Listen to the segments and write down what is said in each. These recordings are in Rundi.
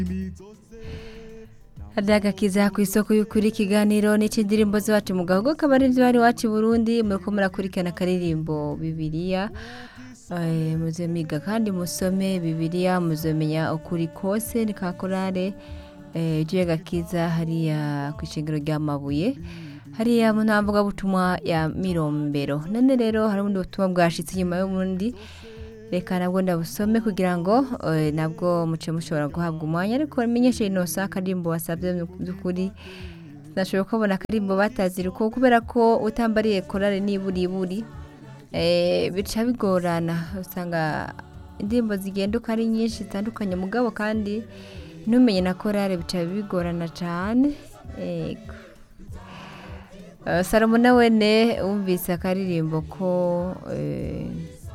Adagakiza ku isoko y'ukuri ikiganiro n'ic'indirimbo z'iwacu mu gahugu akaba ari bari iwacu i Burundi muriko murakurikirana akaririmbo Bibiliya Eh, muze miga kandi musome Bibiliya muzomenya ukuri kose ni ka korale eh, gakiza hariya ku ishengero rya Mabuye hariya mu ntamvuga butumwa ya Mirombero none rero hari ubundi butumwa bwashitse inyuma y'ubundi reka nabwo ndabusome kugira ngo eh, nabwo muce mushobora guhabwa umwanya ariko menyeshe inosa akarimbo wasabye by'ukuri nashoboye kubona akarimbo batazira uko kubera ko utambariye korale n'iburiburi eh, bica bigorana usanga indirimbo zigenda uko ari nyinshi zitandukanye mugabo kandi ntumenye na korale bica bigorana cyane yego Eh, salomo nawe ne wumvise akaririmbo ko eh,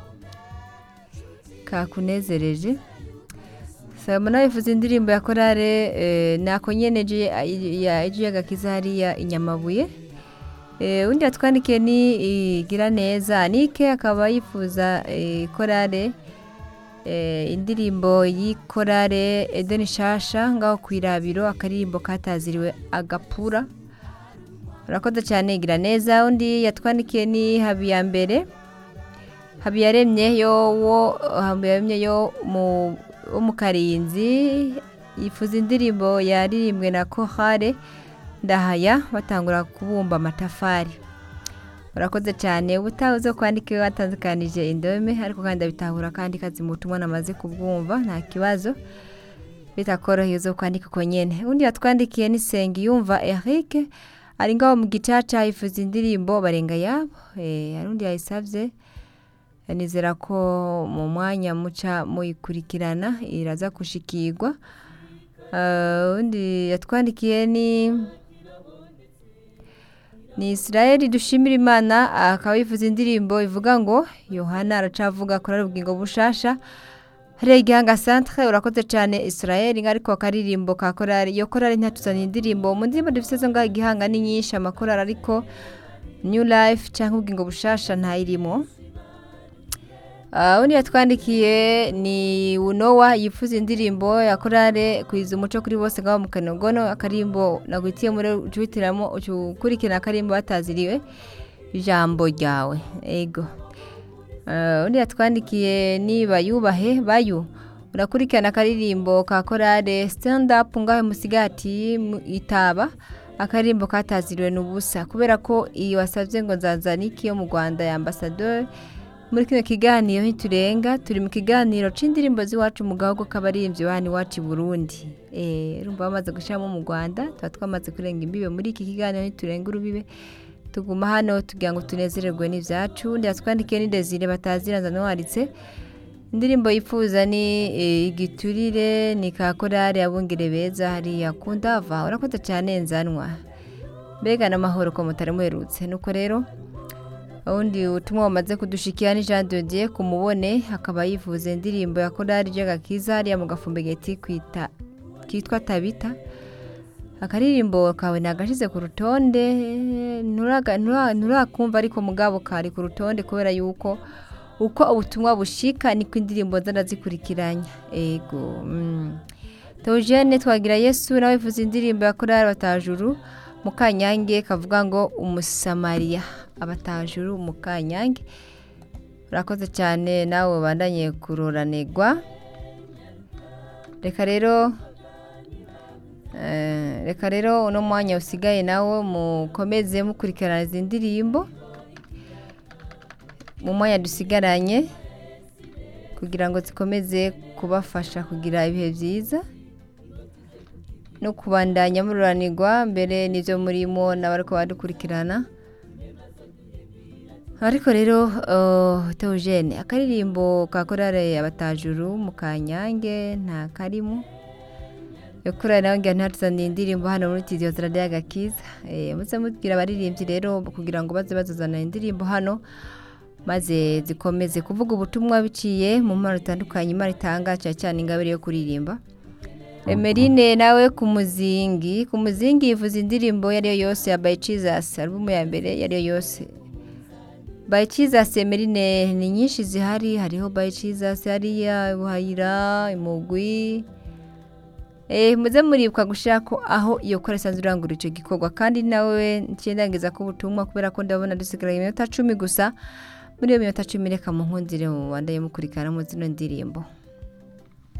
kakunezereje salomo nawe yifuza indirimbo ya korale eh, nako nyene je ya ejo y'agakiza hariya inyamabuye eh, undi yatwandikiye ni igira neza nike akaba yifuza eh, korale eh, indirimbo y'ikorale edeni shasha ngaho kwirabiro akaririmbo kataziriwe agapura urakoze cyane igira neza undi yatwandikiye ni habiyambere habiyaremye yo wo habiyaremye yo mu wo mu karinzi yifuza indirimbo yaririmbwe na kohare ndahaya batangura kubumba amatafari urakoze cyane ubutaha uzo kwandika iyo watandukanije indome ariko kandi abitahura kandi kazi mu butumwa namaze kubwumva nta kibazo bitakoroheye uzo kwandika uko nyene undi yatwandikiye ni yumva Eric ari ngaho mu gicaca yifuza indirimbo barenga yabo eh hari undi yayisavye nizera ko mu mwanya muca muyikurikirana iraza gushikirwa Eh, undi yatwandikiye ni ni Israel dushimira Imana akaba yifuza indirimbo ivuga ngo Yohana aracavuga kuri ubugingo bushasha hariya igihanga centre urakoze cyane Israel ariko akaririmbo ka korari iyo korari ntatuzanye indirimbo mu ndirimbo dufite zo ngaho igihanga ni nyinshi amakorari ariko New Life cyangwa ubugingo bushasha ntayirimo Uh, undi yatwandikiye ni Unowa yifuza indirimbo ya korale kwiza umuco kuri bose ngaho mu kanogono akarimbo nagwitiye muri ucuhitiramo ukurikirana akarimbo bataziriwe ijambo ryawe ego uh, undi yatwandikiye ni bayubahe bayu urakurikirana akaririmbo ka korale stand up ngaho musigati mu- itaba akarimbo kataziriwe n'ubusa kubera ko iyi wasabye ngo nzazaniki yo mu Rwanda ya ambassadeur muri kino kiganiro ntiturenga turi mu kiganiro c'indirimbo z'iwacu mu gahugu k'abaririmbyi bani iwacu i Burundi eh urumva bamaze gushiramo mu Rwanda tuba twamaze kurenga imbibe muri iki kiganiro ntiturenga urubibe tuguma hano tugira ngo tunezererwe n'ivyacu ndi yatwandikiye ni Desire batazira nzanwaritse indirimbo yifuza ni eh, igiturire ni ka korari abungere beza hariya kundava urakoze cyane nzanwa mbega n'amahoro ko mutari muherutse nuko rero ubundi ubutumwa bamaze kudushikira ni Jean de Dieu ku mubone akaba yifuza indirimbo ya korari ry'agakiza hariya mu gafumbegeti kwita kitwa tabita akaririmbo kawe nagashize ku rutonde nturaga- ntura- nturakumva ariko mugabo kari ku rutonde kubera yuko uko ubutumwa bushika niko indirimbo nza ndazikurikiranya ego mm. Theogene twagira Yesu nawe yifuza indirimbo ya korari batajuru mu kanyange kavuga ngo umusamariya abatajuru mu kanyange urakoze cyane nawe bandanye kuroranirwa reka rero eh, reka rero uno mwanya usigaye nawo mukomeze mukurikirana izi ndirimbo mu mwanya dusigaranye kugira ngo zikomeze kubafasha kugira ibihe byiza no kubandanya mururanirwa mbere n'ibyo murimo n'abariko badukurikirana ariko rero uh, Theogene akaririmbo ka korale abatajuru mu kanyange nta karimo yo korale nawe ngira ntatuzaniye indirimbo hano muri tidiyo ziradiyo agakiza eh, muze mubwira abaririmbyi rero kugira ngo baze bazazana indirimbo hano maze zikomeze kuvuga ubutumwa biciye mu mpano zitandukanye imana itanga cyane cyane ingabire yo kuririmba Emerine nawe ku muzingi ku muzingi yivuza indirimbo iyo ari yo yose ya By Jesus alubumu ya mbere iyo ari yo yose By Jesus Emerine ni nyinshi zihari hariho By Jesus hariya Buhayira Imugwi Eh, muze muribuka gushira ko aho iyo kora isanzwe irangura ico gikorwa kandi nawe ncendangiza ko ubutumwa kubera ko ndabona dusigaye iminota cumi gusa muri iyo minota cumi reka mu nkundire mu bandaye mukurikirana mu zino ndirimbo